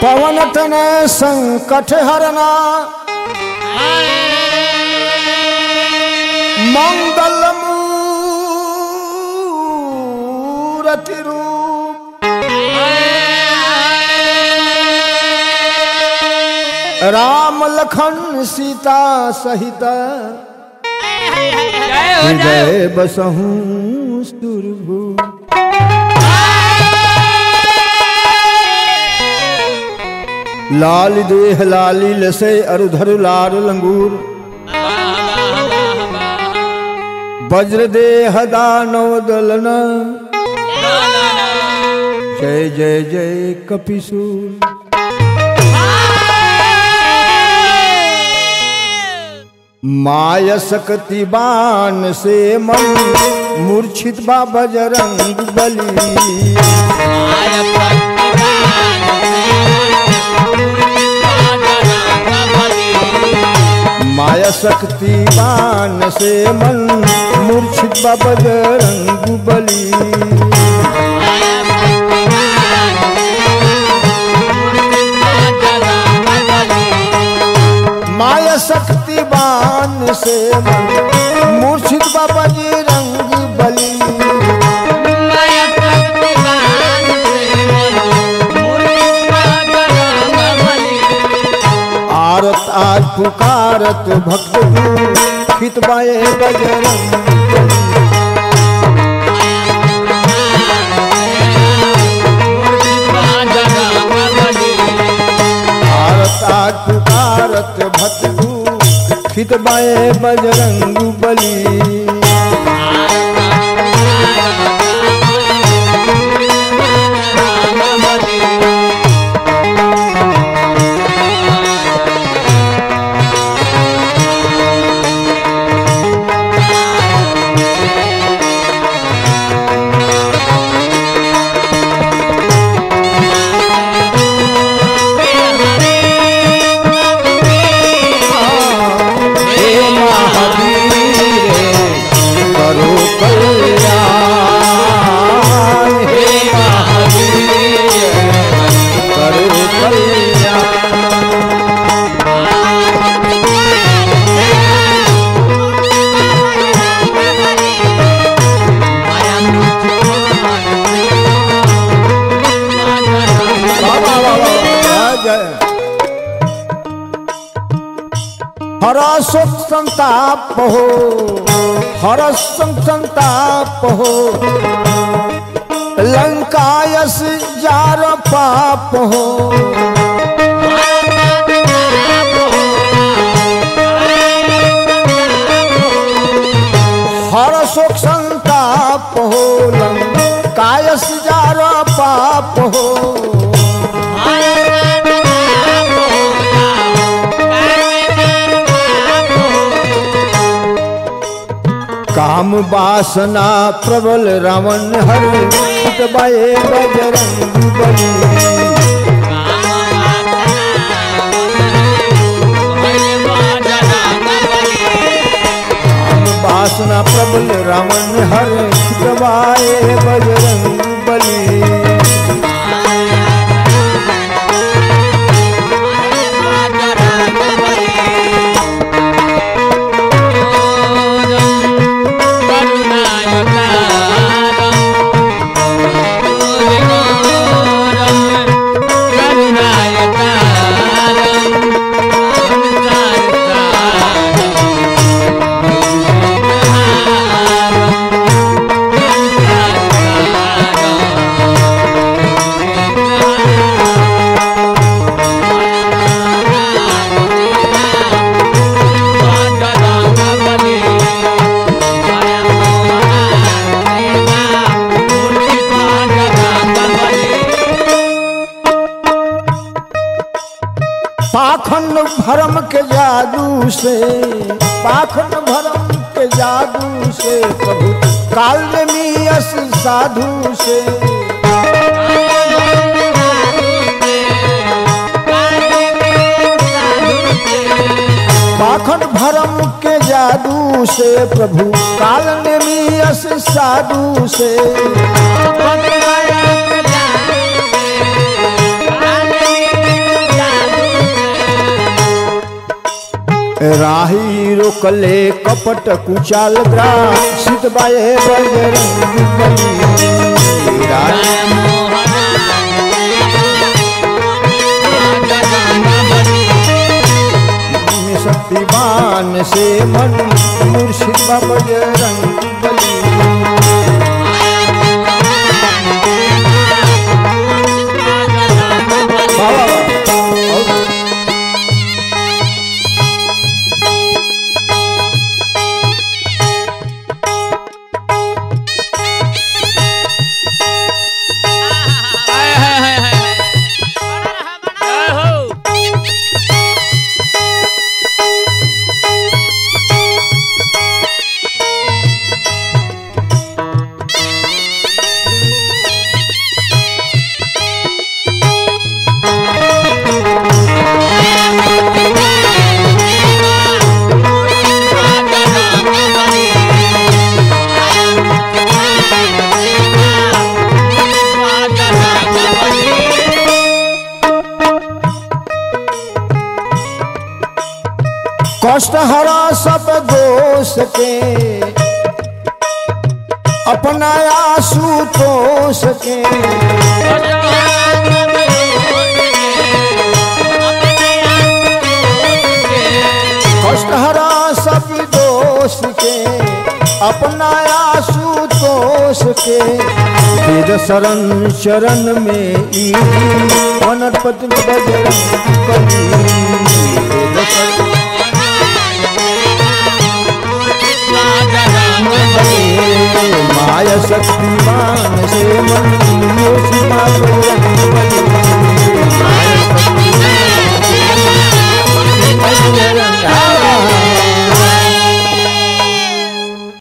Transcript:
पवन तने संकट हरना मंगल मूरति रूप राम लखन सीता सहित जय हो जय हो। हृदय बसहूँ सुरभू लाल देह लाली लसे अरुधर लाल लंगूर वज्र देह दानव दलन जय जय जय कपिसूर माय सकति बान से मन मूर्छित बा बजरंग बली माया शक्ति बान से मन मूर्छित बा बजरंग बली माया शक्ति बान से मन मूर्छित बा बजरंग बली आरत आज पुकारत भक्त तू खित बाए बजरंग आरत आज पुकारत भक्त तू खित बाए बजरंग बली हे महावीर करो कल्याण हे महावीर करो कल्याण वाह, वाह, वाह, वाह, जय जय हरस संताप हो हरस संताप हो लंकायस जार पाप हो हरस संताप हो लंकायस जार पाप हो काम वासना प्रबल रावण हर बाए बजरंग बली काम वासना प्रबल रावण हर बाए बजरंग बली पाखंड भरम के जादू से पाखंड भरम के जादू से प्रभु काल में मियस साधु से पाखंड भरम के जादू से प्रभु काल में मियस साधु से Yeah. राही रोकले कपट कुचाल ग्राम सीतबाए बजरंग बली राही में शक्तिमान से मन मुर्शिद बाबा बजरंग बली बाबा बाबा। जय हो कष्ट हरा सब दोष के अपना आंसू तोष के कष्ट हरा सब दोष के अपना आंसू तोष के वेद शरण चरण में ई वनपति बजरंग बली वेद शरण माया शक्तिमान से मन मोसी माधुरंग बली